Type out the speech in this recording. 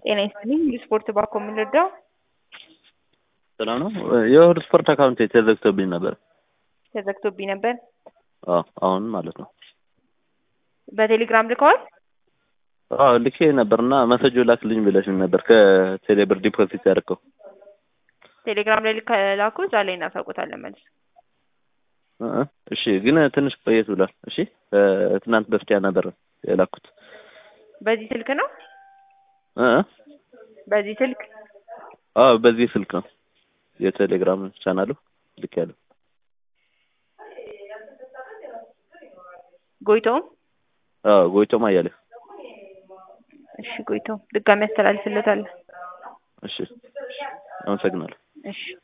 ጤና ይስጥልኝ። ስፖርት ባኮ የምንረዳው ሰላም ነው። የእሁድ ስፖርት አካውንት ተዘግቶብኝ ነበር። ተዘግቶብኝ ነበር። አዎ አሁን ማለት ነው። በቴሌግራም ልከዋል። አዎ ልኬ ነበርና መሰጆ ላክልኝ ብለሽኝ ነበር ከቴሌብር ዲፖዚት ያደርገው ቴሌግራም ላይ ላኩ። እዛ ላይ እናሳውቁታለን መልስ። እ እሺ ግን ትንሽ ቆየት ብሏል። እሺ ትናንት በስቲያ ነበር የላኩት። በዚህ ስልክ ነው። እ በዚህ ስልክ አዎ በዚህ ስልክ ነው የቴሌግራም ቻናሉ ልክ ያለው ጎይቶም አዎ ጎይቶም አያሌው እሺ፣ ጎይቶም ድጋሚ ያስተላልፍለታል። እሺ አመሰግናለሁ። እሺ